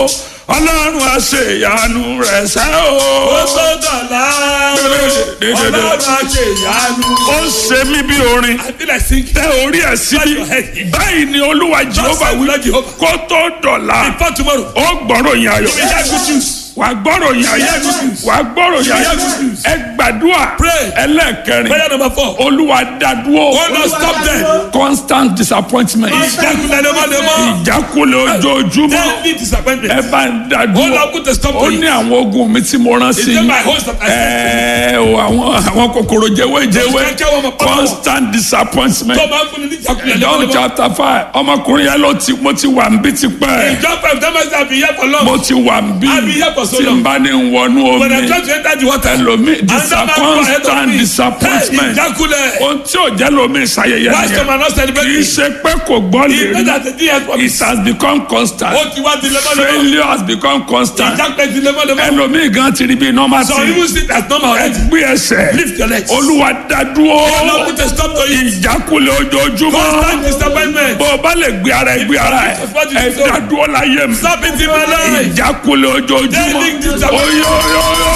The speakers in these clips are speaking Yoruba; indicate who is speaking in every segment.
Speaker 1: ọlọ́run àṣeyanu rẹ̀ ṣẹ́
Speaker 2: ó
Speaker 1: o.
Speaker 2: tó dọ̀la ọlọ́run àṣẹ ìyanu.
Speaker 1: ó ṣe mí bí orin
Speaker 2: I feel like singing.
Speaker 1: tẹ orí ẹ̀ síbí báyìí ni olúwa jehova
Speaker 2: say
Speaker 1: wí
Speaker 2: Lord Jehovah.
Speaker 1: kó tó dọ̀la
Speaker 2: Before tomorrow.
Speaker 1: ó gbọ́rọ̀ yín ayọ̀
Speaker 2: You will hear good news.
Speaker 1: wà á gbọ́rọ̀ yín ayọ̀ wà á gbọ́rọ̀ yín ayọ̀ ẹ gbàdúrà
Speaker 2: Pray.
Speaker 1: ẹlẹ́ẹ̀kẹrin
Speaker 2: Prayer number four.
Speaker 1: olúwa dádúró
Speaker 2: Oh Lord, stop them.
Speaker 1: constant disappointment
Speaker 2: Ìjákulẹ̀ lemọ́lemọ́.
Speaker 1: ìjákulẹ̀ ojoojúmọ́
Speaker 2: Daily disappointment.
Speaker 1: ẹ bá ń
Speaker 2: Oh
Speaker 1: dádúró
Speaker 2: Lord, put a stop
Speaker 1: ó
Speaker 2: to
Speaker 1: ní
Speaker 2: it.
Speaker 1: àwọn ogun mi tí mo rán sí
Speaker 2: Is it my host that I
Speaker 1: ẹ o àwọn àwọn kòkòrò jẹwéjẹwé
Speaker 2: Those kẹ́kẹ́ wọn mọ̀ pátá wọn.
Speaker 1: constant disappointment
Speaker 2: Tó máa ń fún ni ní ìjákulẹ̀
Speaker 1: John
Speaker 2: lemọ́lemọ́.
Speaker 1: chapter five ọmọkùnrin yẹn ló ti mo ti wà ń bí tipẹ́
Speaker 2: Ìjọ five that means I be here for long.
Speaker 1: mo ti wà ń bí
Speaker 2: I've been here for so
Speaker 1: tí n
Speaker 2: long.
Speaker 1: bá ní wọnú
Speaker 2: When I
Speaker 1: omi
Speaker 2: try to enter the water.
Speaker 1: ẹlòmí
Speaker 2: Another man go ahead of
Speaker 1: constant
Speaker 2: me.
Speaker 1: disappointment
Speaker 2: Hey, ìjákulẹ̀.
Speaker 1: ohun tí ò jẹ́ lómi ìṣayẹyẹ
Speaker 2: Why some
Speaker 1: nìyẹn
Speaker 2: are not
Speaker 1: kì í
Speaker 2: celebrating?
Speaker 1: ṣe pé kò gbọ́ lè
Speaker 2: He
Speaker 1: rí
Speaker 2: made that the DS for me.
Speaker 1: it has become constant
Speaker 2: Ó ti wá di lemọ́lemọ́.
Speaker 1: failure has become constant
Speaker 2: Ìjákulẹ̀ di lemọ́lemọ́.
Speaker 1: ẹlòmí gan ti rí bí normal
Speaker 2: Some
Speaker 1: thing
Speaker 2: even sit as normal already.
Speaker 1: gbé ẹsẹ̀
Speaker 2: Lift your legs.
Speaker 1: olúwa dádúró
Speaker 2: Oh Lord, put a stop to it.
Speaker 1: ìjákulẹ̀ ojoojúmọ́
Speaker 2: Constant disappointment.
Speaker 1: bó o bá lè gbé ara ẹ gbé ara ẹ ẹ dádúró láyé mi
Speaker 2: Stop it in my life.
Speaker 1: ìjákulẹ̀ ojoojúmọ́
Speaker 2: Daily disappointment.
Speaker 1: oyoyoyo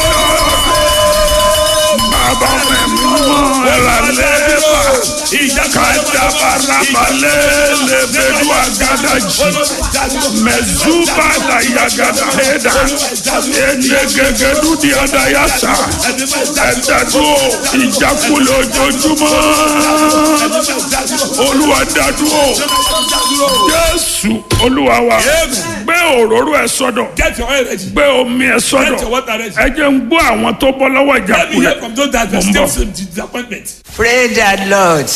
Speaker 1: bàbá mi mọ́ ẹ̀rà lẹ́ẹ̀bà kàdàbàràbàlẹ̀ lẹ́bẹ̀dù àgàdàjì mẹ̀zúbà dàyàgàdà hẹ́dà ẹ̀ẹ́dẹ́gẹ́gẹ́dù di àdàyàsà ẹ̀dàdúró ìjákulẹ̀ ojoojúmọ́ olúwa dádúró jésù olúwa wa gbé òróró ẹ sọ́dọ̀
Speaker 2: Get your oil ready.
Speaker 1: gbé omi ẹ
Speaker 2: Get your
Speaker 1: sọ́dọ̀
Speaker 2: water ready.
Speaker 1: ẹ jẹ́ ń gbọ́ àwọn tó bọ́ lọ́wọ́
Speaker 2: Let me hear
Speaker 1: ìjákulẹ̀
Speaker 2: from those that
Speaker 1: Mo
Speaker 2: are
Speaker 1: ń bọ̀.
Speaker 2: still in disappointment.
Speaker 3: Pray that Lord.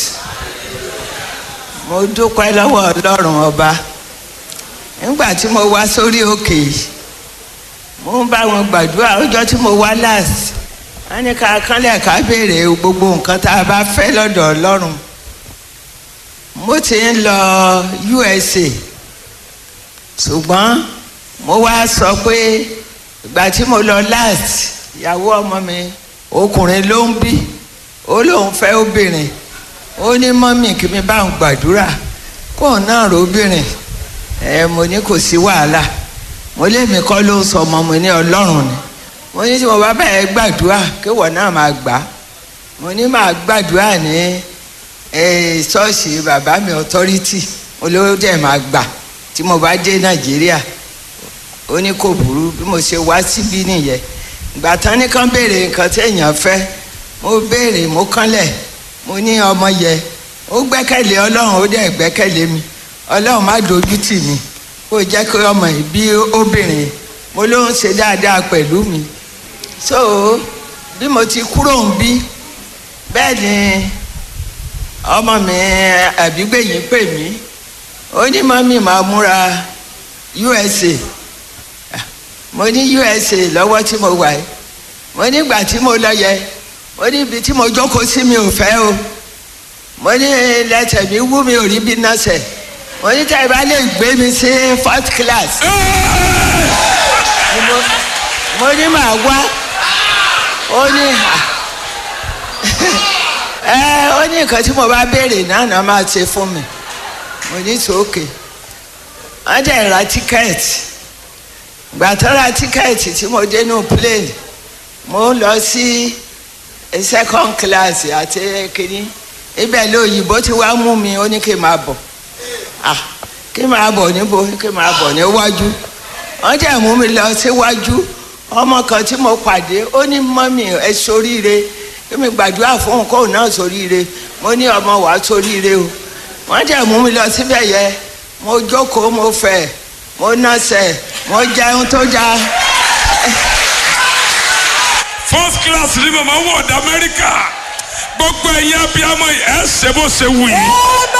Speaker 3: Mo dúpẹ́ lọ́wọ́ Ọlọ́run ọba. Nígbà tí mo wá sórí òkè yìí, mo ń bá wọn gbàdúrà ọjọ́ tí mo wá last. Wọ́n ní ká kánlẹ̀ ká béèrè gbogbo nǹkan tá a bá fẹ́ lọ́dọ̀ Ọlọ́run. Mo ti ń lọ USA. Ṣùgbọ́n mo wá sọ pé ìgbà tí mo lọ last, ìyàwó ọmọ mi ọkùnrin ló ń bí ó lóun fẹ́ obìnrin ó ní mọ́mì kí mi bá ń gbàdúrà kóun náà róbìnrin ẹ mo ní kò sí wàhálà mo lémi kọ́ ló ń sọ ọmọ mo ní ọlọ́run ni mo ní tí mo bá bẹ̀rẹ̀ gbàdúrà kéwọ̀ náà máa gbà á mo ní máa gbàdúrà ní ẹ, ṣọ́ọ̀ṣì bàbá mi authority olówó dẹ̀ máa gbà tí mo bá dé nàìjíríà ó ní kò burú bí mo ṣe wá síbí nìyẹn ìgbà tán ní kán béèrè nǹkan téèyàn fẹ́ mo béèrè mo kánlẹ̀ mo ní ọmọ yẹ ó gbẹ́kẹ̀lé ọlọ́run ó dẹ̀ gbẹ́kẹ̀lé mi ọlọ́run má dojú tì mí kó jẹ́ kí ọmọ yìí bí obìnrin mo ló ń ṣe dáadáa pẹ̀lú mi so bí mo ti kúrò ń bí bẹ́ẹ̀ ni ọmọ mi àbígbẹ̀yìn pè mí ó ní mọ́mí máa múra USA mo ní USA lọ́wọ́ tí mo wà yìí mo nígbà tí mo lọ yẹ mo ní ibi tí mo jókòó sí mi ò fẹ́ o mo ní lẹ́sẹ̀ mi wú mi ò rí bí nọ́ọ̀sẹ̀ mo ní tẹ́ ẹ bá lè gbé mi sí fourth class Ni mo- mo ní màá wá ó ní ẹ ó ní nǹkan tí mo bá béèrè náà náà máa ṣe fún mi mo ní sókè wọ́n dẹ̀ ra tíkẹ́ẹ̀tì gbà tó ra tíkẹ́ẹ̀tì tí mo dé nù plane mo lọ sí second class àti kínní ibẹ̀ lóyìnbó tí wàá mú mi ó ní kí n máa bọ̀ ah kí n máa bọ̀ níbo kí n máa bọ̀ níwájú wọ́n jẹ́ mú mi lọ síwájú ọmọ kan tí mo pàdé ó ní mọ́mì ẹ soríire kí mi gbàdúrà fún kóun náà soríire mo ní ọmọ wàá soríire o wọ́n jẹ́ mú mi lọ síbẹ̀ yẹ mo jókòó mo fẹ̀ mo nọ́sẹ̀ mo jẹun tó já
Speaker 1: first class ni màmá wọ̀ ọ̀dà amẹ́ríkà gbogbo ẹ̀yin abiyamọ yìí ẹ̀ ṣe bó ṣe wù yìí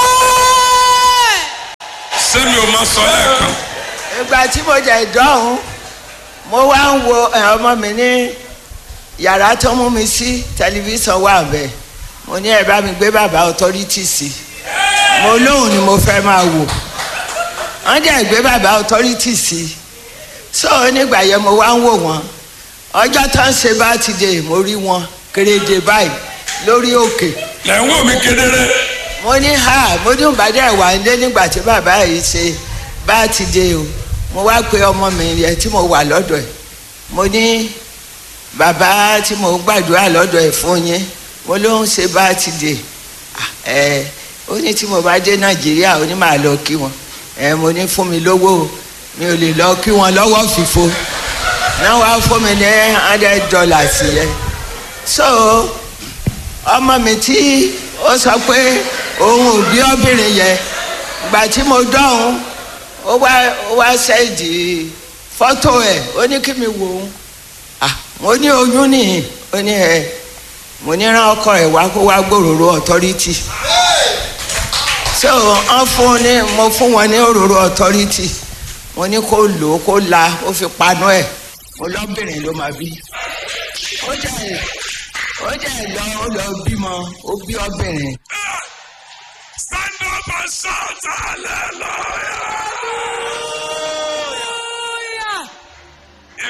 Speaker 1: sẹ́mi ò máa sọ lẹ́ẹ̀kan
Speaker 3: ìgbà tí mo jẹ ìdánwò mo wá ń wo ẹ, ọmọ mi ní yàrá tó mú mi sí tẹlifíṣàn wà bẹ́ẹ̀ mo ní ẹ bá mi gbé bàbá authority sí mo lóhùn ni mo fẹ́ máa wò wọ́n jẹ́ gbé bàbá authority sí so nígbà yẹn mo wá ń wò wọ́n ọjọ́ tó ń ṣe bá ti dé mo rí wọn kéréje báyìí lórí òkè
Speaker 1: lẹ́ ń wò mí kedere
Speaker 3: mo ní ha mo ní ìbàdàn wà nílé nígbà tí bàbá yìí ṣe bá ti dé o mo wá pe ọmọ mi yẹn tí mo wà lọ́dọ̀ ẹ̀ mo ní bàbá tí mo gbàdúrà lọ́dọ̀ ẹ̀ fún yín mo ló ń ṣe bá ti dè ẹ ó ní tí mo bá dé nàìjíríà ó ní màá lọ kí wọn ẹ mo ní fún mi lówó o, mi ò lè lọ kí wọn lọ́wọ́ fìfo náà wàá fún mi ní hundred dollars yẹn so ọmọ mi tí ó sọ pé òun ò bí obìnrin yẹn gbà tí mo dọ̀hún ó wá ó wá sẹ́ẹ̀dì fọ́tò ẹ̀ ó ní kí mi wò ó ah mo ní oyún nìyí ó ní ẹ mo ní rán ọkọ ẹ̀ wá kó wá gbòòrò authority so wọ́n fún ní mo fún wọn ní òróró authority mo ní kó lò ó kó la ó fi panu ẹ̀ mo lọ́bìnrin ló máa bí ó jẹ́ ó jẹ́ lọ ó lọ bímọ ó bí ọbìnrin.
Speaker 1: stand up and shout hallelujah.